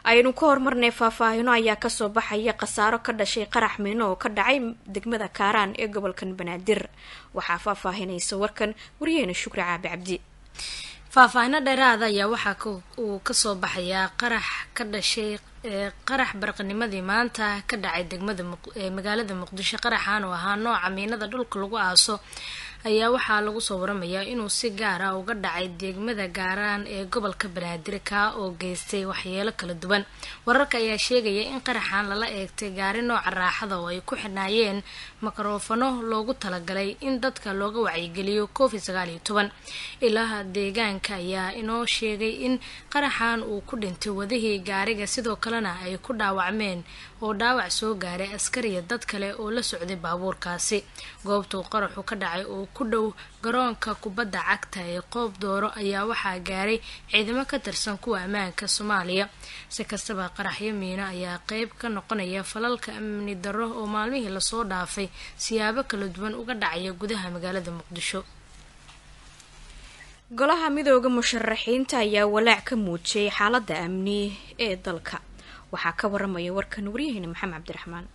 aynu ka hormarnay faahfaahino ayaa kasoo baxaya khasaaro ka dhashay qarax miino oo ka dhacay degmada kaaraan ee gobolkan banaadir waxaa faahfaahinaysa warkan wariyeena shukri caabi cabdi faahfaahino dheeraada ayaa waxaa uu kasoo baxayaa qarax ka dhashay qarax barqanimadii maanta ka dhacay degmada magaalada muqdisho qaraxan oo ahaa nooca miinada dhulka lagu aaso ayaa waxaa lagu soo waramayaa inuu si gaar ah uga dhacay degmada gaaraan ee gobolka banaadir kaa oo geystay waxyeelo kala duwan wararka ayaa sheegaya in qaraxan lala eegtay gaari nooca raaxada oo ay ku xidhnaayeen mikrofano loogu talagalay in dadka looga wacyigeliyo covid sagaal iyo toban ilaha deegaanka ayaa inoo sheegay in qaraxan uu ku dhintay wadihii gaariga sidoo kalena ay ku dhaawacmeen oo dhaawac soo gaaray askariya dad kale oo la socday baabuurkaasi goobtuu qaraxu ka dhacay oo ku dhow garoonka kubadda cagta ee qoob dooro ayaa waxaa gaaray ciidamo ka tirsan kuwa ammaanka soomaaliya si kastaba qaraxyo miino ayaa qeyb ka noqonaya falalka amni darro oo maalmihii lasoo dhaafay siyaabo kala duwan uga dhacaya gudaha magaalada muqdisho golaha midooda musharaxiinta ayaa walaac ka muujiyay xaaladda amni ee dalka waxaa ka waramaya warkan waryaheena maxamed cabdiraxmaan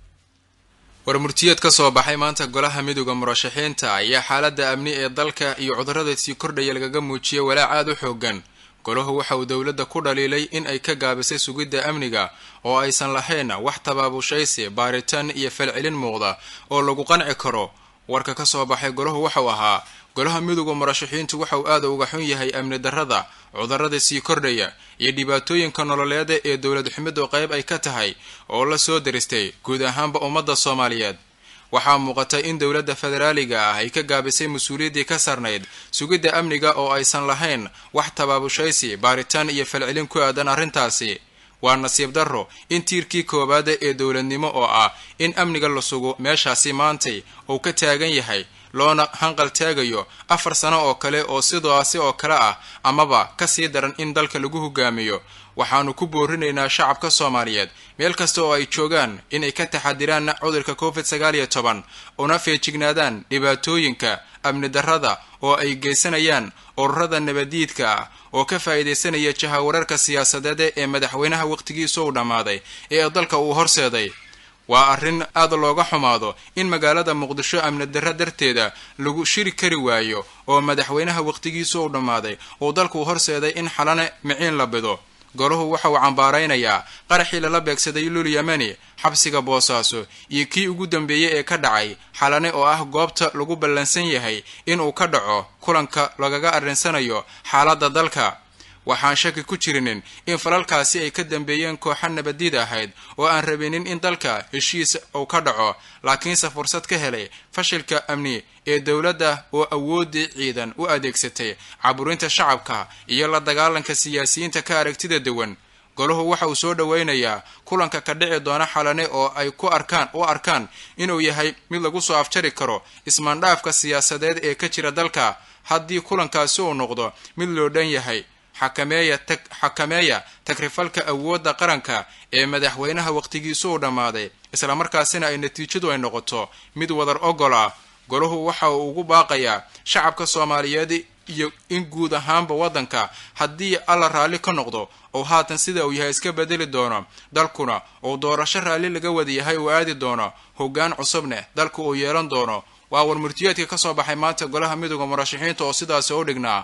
warmurtiyeed ka soo baxay maanta golaha midooda murashaxiinta ayaa xaaladda amni ee dalka iyo cudurrada sii kordhaya lagaga muujiyay walaac aada u xoogan golahu waxa uu dowladda ku dhaliilay in ay ka gaabisay sugidda amniga oo aysan lahayn wax tabaabushaysi baaritaan iyo falcelin muuqda oo lagu qanci karo warka ka soo baxay golahu waxau ahaa golaha midooda murashaxiintu waxa uu aada uga xun yahay amni darrada cudurrada sii kordhaya iyo dhibaatooyinka nololeeda ee dowlad xumidu qayb ay ka tahay oo la soo daristay guud ahaanba ummadda soomaaliyeed waxaa muuqata in dowladda federaaliga ah ay ka gaabisay mas-uuliyaddii ka sarnayd sugidda amniga oo aysan lahayn wax tabaabushaysi baaritaan iyo falcelin ku aadan arrintaasi waa nasiib darro in tiirkii koowaada ee dowladnimo oo ah in amniga la sugo meeshaasi maantay uu ka taagan yahay loona hanqal taagayo afar sano oo kale oo sidaasi oo kale ah amaba ka sii daran in dalka lagu hogaamiyo waxaanu ku boorinaynaa shacabka soomaaliyeed meel kasta oo ay joogaan inay ka taxadiraan cudurka covid sagaal iyo toban una feejignaadaan dhibaatooyinka amni darrada oo ay geysanayaan ururada nabadiidka ah oo ka faa'iidaysanaya jahawararka siyaasadeed ee madaxweynaha waqtigiisa uu dhammaaday ee dalka uu horseeday waa arrin aad looga xumaado in magaalada muqdisho amni darro darteeda lagu shiri kari waayo oo madaxweynaha waqtigiisa uu dhammaaday uu dalku horseeday in xalane miciin la bido golahu waxa uu cambaaraynayaa qaraxii lala beegsaday lul yemeni xabsiga boosaaso iyo kii ugu dambeeyey ee ka dhacay xalane oo ah goobta lagu ballansan yahay inuu ka dhaco kulanka lagaga arrinsanayo xaaladda dalka waxaan shaki ku jirinin in falalkaasi ay ka dambeeyeen kooxa nabadiid ahayd oo aan rabinin in dalka heshiis uu ka dhaco laakiinse fursad ka helay fashilka amni ee dowladda oo awooddii ciidan u adeegsatay caburinta shacabka iyo la dagaalanka siyaasiyiinta ka aragtida duwan golahu waxa uu soo dhoweynayaa kulanka ka dhici doona xalane oo ay ku arkaan u arkaan inuu yahay mid lagu soo afjari karo ismaandhaafka siyaasadeed ee ka jira dalka haddii kulankaasi uu noqdo mid loo dhan yahay xakameeya tag xakameeya tagrifalka awoodda qaranka ee madaxweynaha waqtigiisu uu dhammaaday islamarkaasina ay natiijadu ay noqoto mid wadar ogol ah golahu waxa uu ugu baaqayaa shacabka soomaaliyeed iyo in guud ahaanba waddanka haddii alla raalli ka noqdo oo haatan sida uu yahay iska bedeli doono dalkuna uu doorasho raalli laga wada yahay uu aadi doono hoggaan cusubneh dalka uu yeelan doono waa warmurtiyeedka ka soo baxay maanta golaha midooda murashaxiinta oo sidaasi u dhignaa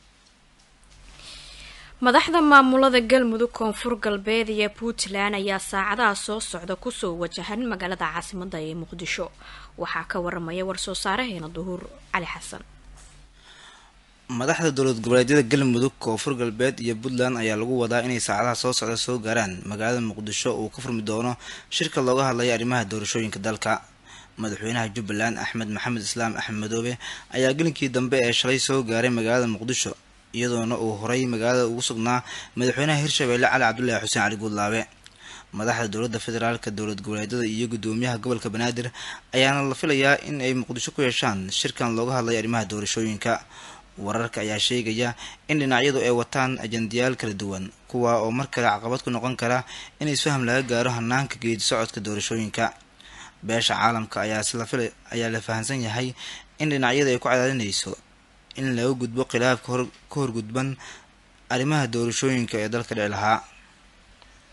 madaxda maamulada galmudug koonfur galbeed iyo puntland ayaa saacadaha soo socda kusoo wajahan magaalada caasimada ee muqdisho waxaa ka waramaya war-soo saareheena duhuur cali xasan madaxda dowlad goboleedyada galmudug koonfur galbeed iyo puntland ayaa lagu wadaa inay saacadaha soo socda soo gaaraan magaalada muqdisho uu ka furmi doono shirka looga hadlaya arrimaha doorashooyinka dalka madaxweynaha jubbaland axmed maxamed islaam axmed madoobe ayaa gelinkii dambe ee shalay soo gaaray magaalada muqdisho iyadoona uu horay magaalada ugu sugnaa madaxweynaha hirshabeelle cali cabdulaahi xuseen cali guudlaabe madaxda dowladda federaalka dowlad goboleedyada iyo gudoomiyaha gobolka banaadir ayaana la filayaa in ay muqdisho ku yeeshaan shirkan looga hadlaya arrimaha doorashooyinka wararka ayaa sheegaya in dhinacyadu ay wataan ajandayaal kala duwan kuwa oo mar kale caqabad ku noqon kara in isfaham laga gaaro hanaanka geedi socodka doorashooyinka beesha caalamka ayaa la fahamsan yahay in dhinacyada ay ku cadaadinayso in laga gudbo khilaafka ka horgudban arrimaha doorashooyinka ee dalka dhici lahaa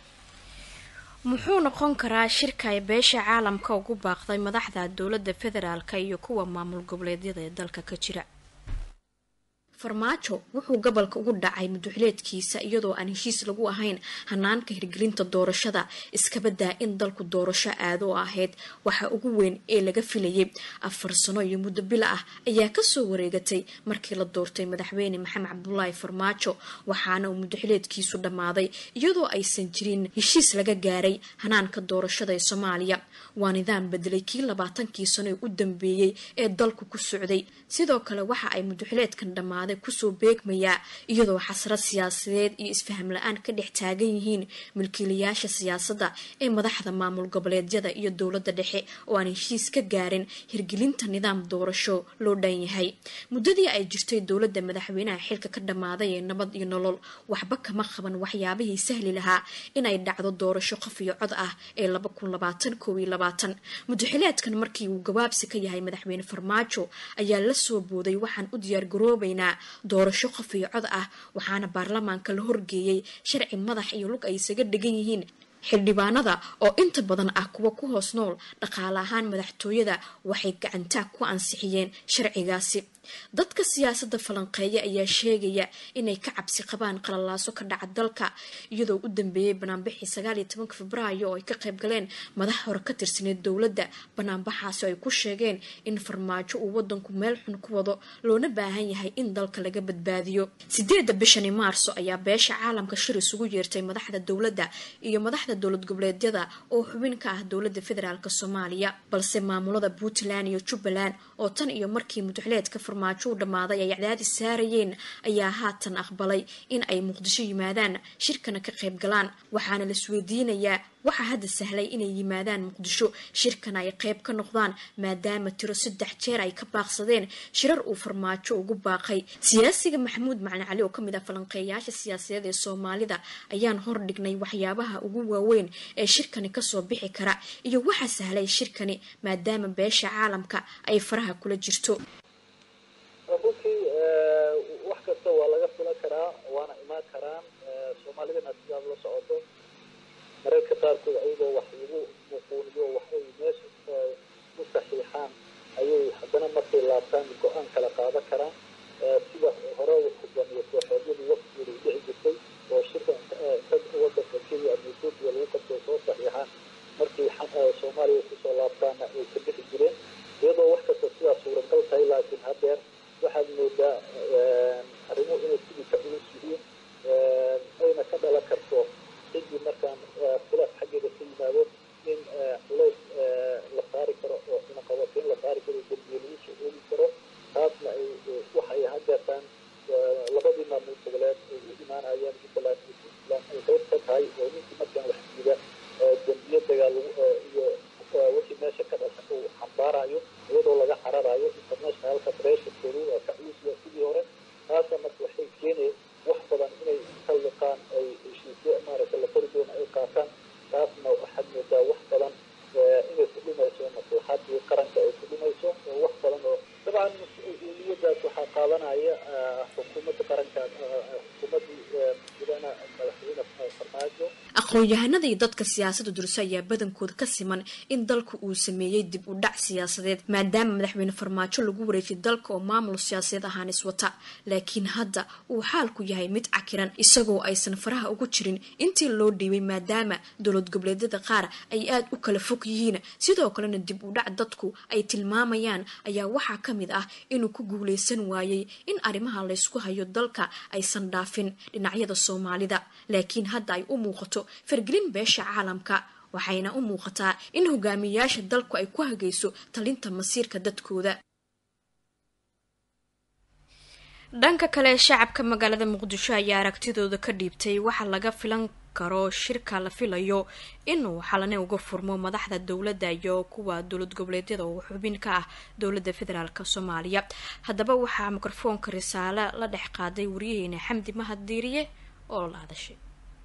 muxuu noqon karaa shirka ay beesha caalamka ugu baaqday madaxda dowladda federaalka iyo kuwa maamul goboleedyada ee dalka ka jira farmaajo wuxuu gobolka ugu dhacay muduxileedkiisa iyadoo aan heshiis lagu ahayn hanaanka hirgelinta doorashada iskabadaa in dalku doorasho aado oo ahayd waxa ugu weyn ee laga filayay afar sano iyo muddo bila ah ayaa kasoo wareegatay markii la doortay madaxweyne maxamed cabdulaahi farmaajo waxaana uu muduxileedkiisu dhammaaday iyadoo aysan jirin heshiis laga gaaray hanaanka doorashada ee soomaaliya waa nidaam bedelay kii labaatankii sano ee u dambeeyey ee dalku ku socday sidoo kale waxa ay muduxileedkan dhammaaday kusoo beegmayaa iyadoo xasrad siyaasadeed iyo isfaham la-aan ka dhex taagan yihiin milkiilayaasha siyaasadda ee madaxda maamul goboleedyada iyo dowladda dhexe oo aan heshiis ka gaarin hirgelinta nidaam doorasho loo dhan yahay muddadii ay jirtay dowladda madaxweynaha xilka ka dhammaaday ee nabad iyo nolol waxba kama qaban waxyaabihii sahli lahaa inay dhacdo doorasho qof iyo cod ah ee mudaxileedkan markii uu gabaabsi ka yahay madaxweyne farmaajo ayaa la soo booday waxaan u diyaargaroobaynaa doorasho qof iyo cod ah waxaana baarlamaanka la horgeeyey sharci madax iyo lug ay isaga dhigan yihiin xildhibaanada oo inta badan ah kuwa ku hoos nool dhaqaale ahaan madaxtooyada waxay gacantaa ku ansixiyeen sharcigaasi dadka siyaasadda falanqeeya ayaa sheegaya inay ka cabsi qabaan qalalaaso ka dhaca dalka iyadoo u dambeeyey banaanbixii sagaaliyo tobanka febraayo oo ay ka qayb galeen madax hore ka tirsaneed dowladda banaanbaxaasi ay ku sheegeen in farmaajo uu wadanku meel xun ku wado loona baahan yahay in dalka laga badbaadiyo sideedda bishani maarso ayaa beesha caalamka shir isugu yeertay madaxda dowladda iyo madaxda dowlad goboleedyada oo xubin ka ah dowladda federaalk soomaaliya balse maamulada puntland iyo jubbaland oo tan iyo markii muduxleedka farmaajo u dhammaaday ay cadaadis saarayeen ayaa haatan aqbalay in ay muqdisho yimaadaan shirkana ka qayb galaan waxaana la isweydiinayaa waxaa hadda sahlay inay yimaadaan muqdisho shirkana ay qayb ka noqdaan maadaama tiro saddex jeer ay ka baaqsadeen shirar uu farmaajo ugu baaqay siyaasiga maxamuud macalin cali oo kamid ah falanqeeyaasha siyaasadeed ee soomaalida ayaan hordhignay waxyaabaha ugu waaweyn ee shirkani kasoo bixi kara iyo waxaa sahlay shirkani maadaama beesha caalamka ay faraha kula jirto runtii wax kasta waa laga filan karaa waana imaan karaan soomaalidana sidaad la socoto mararka qaarkood ayagoo wax lagu muquuniyo wax ay meesha u saxiixaan ayay haddana markay laabtaan go-aan kala qaadan karaan sida hore hogaamiye kooxeedyadu waqtigeedu dhici jirtay oo shirka inta wadanka kenya ama ethoopia lagu qabtay soo saxiixaan markii soomaaliya kusoo laabtaana ay ka bixi jireen iyadoo wax kasta sidaa suuragal tahay laakiin haddeer waxaad moodaa arrimuhu inay sidii ka culus yihiin ayna ka dhalan karto ciddii markaan khilaaf xaggeeda ka yimaado in culays la saari karo oo cunaqabateyn la saari karo dembiye lagu soo oogi karo taasna ay waxay haddeertaan labadii maamul goboleed ay u imaanayaan jubbaland iyo puntland ay qayb ka tahay oo ninkii markaan wax diida dembiye dagaal iyo wixii meesha ka dhasha uu xambaarayo iyadoo laga cararayo internationalka pressurekoodu waa ka culus waa sidii hore taasa marka waxay keeneen wax badan inay ka liqaan ay heshiisyo maaragta la qori doona ay qaataan taasna waxaad moodaa wax badan inay ku dhimayso maslaxadii qaranka ay ku dhimayso oo wax badan oo dabcan mas-uuliyadaas waxaa qaadanaya xukuumadda qaranka xukuumaddii mudana madaxweyne farmaajo aqoon-yahanada iyo dadka siyaasadda durso ayaa badankooda ka siman in dalku uu sameeyey dib u dhac siyaasadeed maadaama madaxweyne farmaajo lagu wareejiyay dalka oo maamul siyaasadeed ahaan iswata laakiin hadda uu xaalku yahay mid cakiran isagoo aysan faraha ugu jirin intii loo dhiibay maadaama dowlad goboleedyada qaar ay aada u kala fog yihiin sidoo kalena dib u dhac dadku ay tilmaamayaan ayaa waxaa ka mid ah inuu ku guuleysan waayey in arrimaha laysku hayo dalka aysan dhaafin dhinacyada soomaalida laakiin hadda ay u muuqato fargelin beesha caalamka waxayna u muuqataa in hogaamiyayaasha dalku ay ku hagayso talinta masiirka dadkooda dhanka kale shacabka magaalada muqdisho ayaa aragtidooda ka dhiibtay waxa laga filan karo shirka la filayo inuu xalane uga furmo madaxda dowladda iyo kuwa dowlad goboleedyada oo xubin ka ah dowladda federaalk soomaaliya haddaba waxaa mikrofoonka risaale la dhex qaaday waryaheena xamdi mahaddiiriye oo la hadashay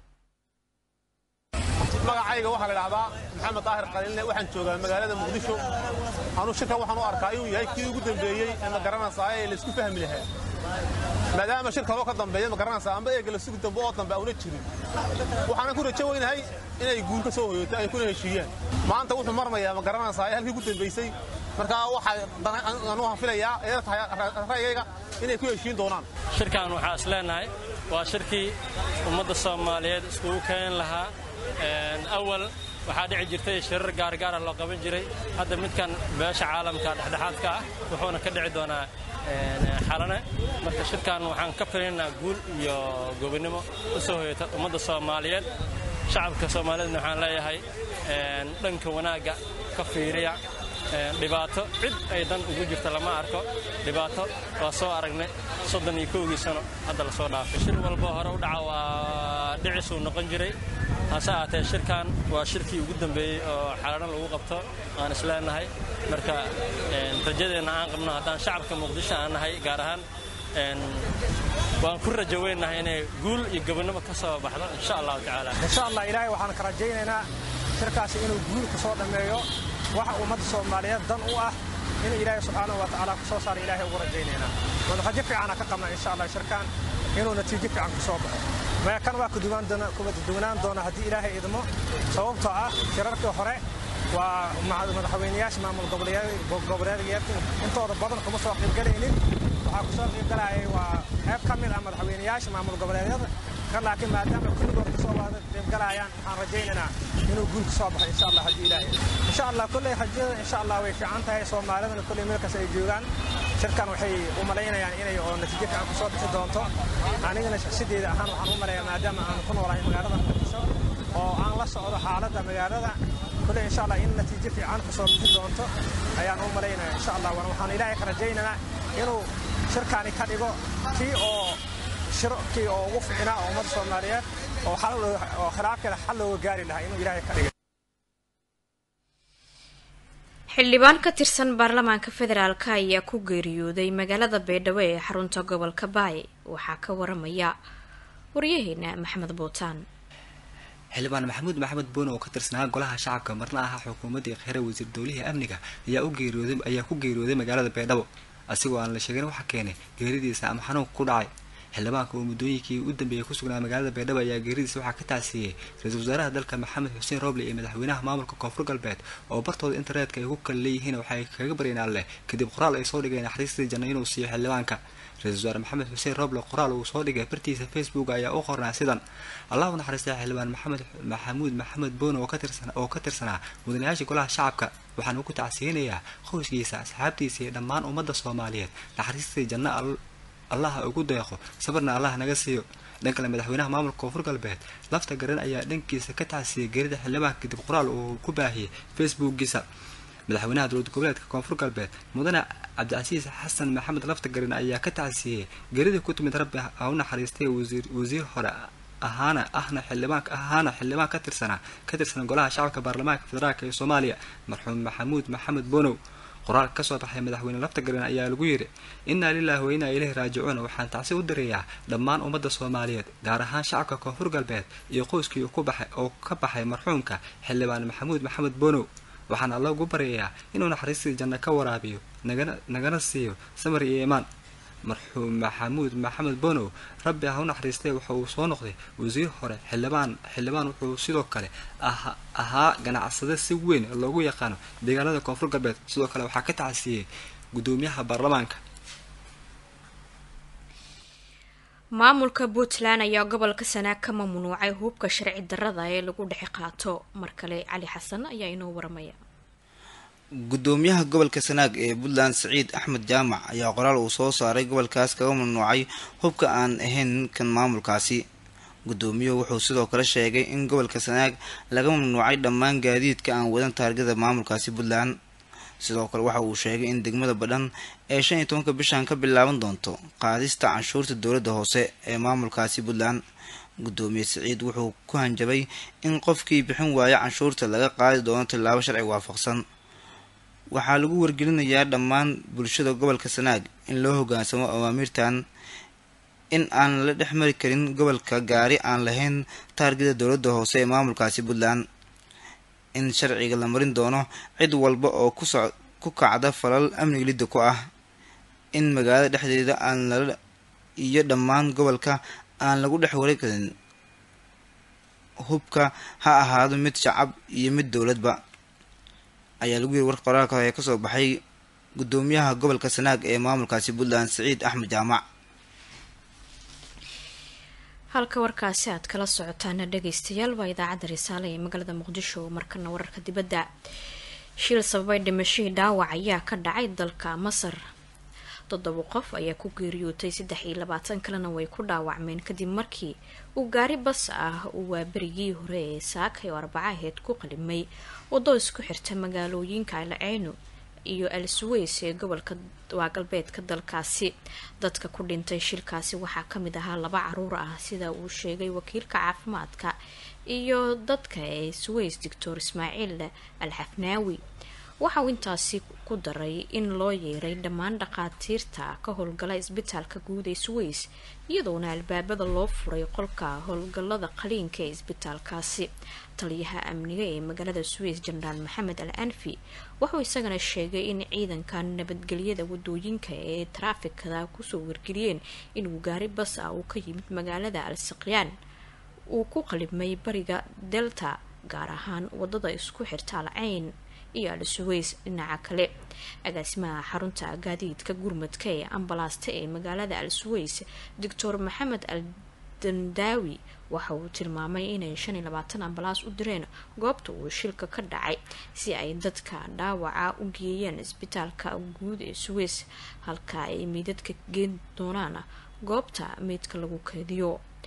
magacayga waxaa la dhahdaa maxamed daahir qaliilne waxaan joogaa magaalada muqdisho anuu shirkan waxaan u arkaa inuu yahay kii ugu dambeeyey ee ma garanaysaa ee laysku fahmi lahaa maadaama shir kaloo ka dambeeya ma garanaysaa amba eega la sugi dambe oo dambe auna jirin waxaana ku rajo weynahay inay guul ka soo hoyoto ay kuna heshiiyaan maanta wuxuu marmayaa ma garanaysaa halkii ku dambaysay markaa waxaa anu filayaa ee tahay ra'yigayga inay ku heshiin doonaan shirkan waxaa is leenahay waa shirkii ummadda soomaaliyeed iskugu keen lahaa awal waxaa dhici jirtay shirar gaargaara loo qaban jiray hadda midkan beesha caalamka dhexdhexaadka ah wuxuuna ka dhici doonaa xalane marka shirkan waxaan ka filinaynaa guul iyo gobonnimo u soo hoyata ummadda soomaaliyeed shacabka soomaaliyeedna waxaan leeyahay dhanka wanaagga ka fiiriya dhibaato cid ay dan ugu jirta lama arko dhibaato waa soo aragnay soddon iyo kowgii sano hadda la soo dhaafay shir walba hore u dhaca waa dhicisuu noqon jiray hase ahaatee shirkan waa shirkii ugu dambeeyey oo xalano lagu qabto aan isleenahay marka rajadeenna aan qabno haddaan shacabka muqdisho aan nahay gaar ahaan waan ku rajo weynahay inay guul iyo gobonnimo ka soo baxdo insha allahu tacaala insha allah ilaahay waxaan ka rajaynaynaa shirkaasi inuu guul ka soo dhammeeyo waxa ummadda soomaaliyeed dan u ah in ilaahay subxaanahu wa tacaala ku soo saara ilaahay ugu rajaynaynaa waan rajo fiicana ka qabnaa insha allah shirkan inuu natiijo fiican ku soo baxo maya kan waa kuduwanaan doona haddii ilaahay idmo sababtoo ah shirarkii hore waa madaxweynayaasha maamul goboleedyada intooda badan kuma soo qaybgalaynin waxaa ku soo qaybgalayay waa qayb ka mid ah madaxweynayaasha maamul goboleedyada kan laakiin maadaama kulligood kasoo wada qaybgalayaan waxaan rajaynaynaa inuu guul ka soo baxo insha allah haddii ilaahay insha allah kolley rajada insha allah way fiican tahay soomaalidana kolley meelkaas ay joogaan shirkan waxay u malaynayaan inay oo natiijo fiican ku soo bixi doonto anigana shakhsideeda ahaan waxaan u maleeyaa maadaama aan ku noolahay magaalada muqdisho oo aan la socdo xaaladda magaalada kolley insha allah in natiijo fiican ku soo bixi doonto ayaan u malaynaya insha allah waxaan ilaahay ka rajaynaynaa inuu shirkani ka dhigo kii oo shirkii oo ugu fiicnaa oo ummadda soomaaliyeed oo oo khilaafkeeda xal looga gaari lahaa inuu ilaahay ka dhigo xildhibaan ka tirsan baarlamaanka federaalk ayaa ku geeriyooday magaalada baydhabo ee xarunta gobolka baay waxaa ka waramaya waryaheena maxamed buutaan xildhibaan maxamuud maxamed boone oo ka tirsanaa golaha shacabka marna ahaa xukuumaddii kheyre wasiir dowlihii amniga ayaa u geeriyooday ayaa ku geeriyooday magaalada baydhabo asigoo aan la sheegin waxa keenay geeridiisa ama xanuunka ku dhacay xildhibaanka oo muddooyinkii u dambeeyay ku sugnaa magaalada baydhabo ayaa geeridiisa waxaa ka tacsiiyey ra-iisul wasaaraha dalka maxamed xuseen roble iyo madaxweynaha maamulka koonfur galbeed oo bartooda internetka ay ku kala leeyihiin waxay kaga baryeen alleh kadib qoraal ay soo dhigeen naxariistii janno inuu siiyo xildhibaanka ra-isul wasaare maxamed xuseen roble qoraal uu soo dhigay bartiisa facebook ayaa u qornaa sidan allah u naxariistay xildhibaan maxamed maxamuud maxamed boone oo ka tirsanaa mudanayaasha golaha shacabka waxaanu ku tacsiyeynayaa qoyskiisa asxaabtiisa iyo dhammaan ummadda soomaaliyeed naxariistii janno allaha ugu deeqo sabarna allah naga siiyo dhan kale madaxweynaha maamulka koonfur galbeed lafta garan ayaa dhankiisa ka tacsiyey geerida xildhibaanka kadib qoraal uu ku baahiyey facebookiisa madaxweynaha dowlad goboleedka koonfur galbeed mudane cabdicasiis xasan maxamed lafta garan ayaa ka tacsiyey geeridii ku timid rabbi ha u naxariistay wasiir hore ahaana ahna xildhibaanka ahaana xildhibaan ka tirsanaa ka tirsan golaha shacabka baarlamaanka federaalk ee soomaaliya marxuum maxamuud maxamed bonow qoraal kasoo baxay madaxweyne lafta garan ayaa lagu yidhi innaa lilaahi wa innaa ileyhi raajicuun waxaan tacsi u direeyaa dhammaan ummadda soomaaliyeed gaar ahaan shacabka koonfur galbeed iyo qoyskii ku baxay oo ka baxay marxuumka xildhibaan maxamuud maxamed bonow waxaan alla ugu baryayaa inuu naxariistii janno ka waraabiyo nagana nagana siiyo samar iyo iimaan marxuum maxamuud maxamed bonow rabbi ha u naxariistay waxa uu soo noqday wasiir hore xildhibaan xildhibaan wuxuu sidoo kale ahaa ganacsade si weyn loogu yaqaano deegaanada koonfur galbeed sidoo kale waxaa ka tacsiiyey guddoomiyaha baarlamaanka maamulka puntland ayaa gobolka sanaag ka mamnuucay hubka sharci darada ee lagu dhexe qaato mar kale cali xasan ayaa inoo waramaya gudoomiyaha gobolka sanaag ee puntland siciid axmed jaamac ayaa qoraal uu soo saaray gobolkaas kaga mamnuucay hubka aan ahayn kan maamulkaasi gudoomiyuhu wuxuu sidoo kale sheegay in gobolka sanaag laga mamnuucay dhammaan gaadiidka aan wadan taargada maamulkaasi puntland sidoo kale waxa uu sheegay in degmada badhan ee shan iyo tobanka bishan ka bilaaban doonto qaadista canshuurta dowladda hoose ee maamulkaasi puntland gudoomiye siciid wuxuu ku hanjabay in qofkii bixin waaya canshuurta laga qaadi doono tillaabo sharci waafaqsan waxaa lagu wargelinayaa dhammaan bulshada gobolka sanaag in loo hogaansamo awaamiirtan in aan la dhex mari karin gobolka gaari aan lahayn taargida dowladda hoose ee maamulkaasi puntland in sharciga la marin doono cid walba oo ku kacda falal amniga lidda ku ah in magaalada dhexdeeda aan lala iyo dhammaan gobolka aan lagu dhex wareeg karin hubka ha ahaado mid shacab iyo mid dowladba ayaa lagu yiri war qoraalka ee kasoo baxay gudoomiyaha gobolka sanaag ee maamulkaasi puntland siciid axmed jaamac halka warkaasi aad kala socotaana dhageystayaal waa idaacadda risaale ee magaalada muqdisho markana wararka dibadda shil sababay dhimashihii dhaawac ayaa ka dhacay dalka masar toddoba qof ayaa ku geeriyootay saddex iyo labaatan kalena way ku dhaawacmeen kadib markii uu gaari bas ah uu waaberigii hore ee saakay oo arbaca aheyd ku qalimay waddo isku xirta magaalooyinka alceyno iyo al suweys ee gobolka waa galbeedka dalkaasi dadka ku dhintay shilkaasi waxaa kamid ahaa laba caruur ah sida uu sheegay wakiilka caafimaadka iyo dadka ee suweys doctor ismaaciil al xafnaawi waxa uu intaasi ku daray in loo yeeray dhammaan dhaqaatiirta ka howlgala isbitaalka guud ee suweys iyadoona albaabada loo furay qolka howlgalada qaliinka ee isbitaalkaasi taliyaha amniga ee magaalada suweys jenaraal maxamed al anfi wuxuu isagana sheegay in ciidanka nabadgelyada wadooyinka ee taraafikada kusoo wargeliyeen inuu gaari bas ah uu ka yimid magaalada al siqyaan uu ku qalibmay bariga delta gaar ahaan wadada isku xirta alceyn iyo al suweys dhinaca kale agaasimaha xarunta gaadiidka gurmadka ee ambalaasta ee magaalada al suweys doctor maxamed al dandaawi waxa uu tilmaamay inay shan iyo labaatan ambalaas u direen goobta uu shilka ka dhacay si ay dadka dhaawaca u geeyeen isbitaalka guud ee suweys halka ay meydadka geen doonaan goobta meydka lagu keediyo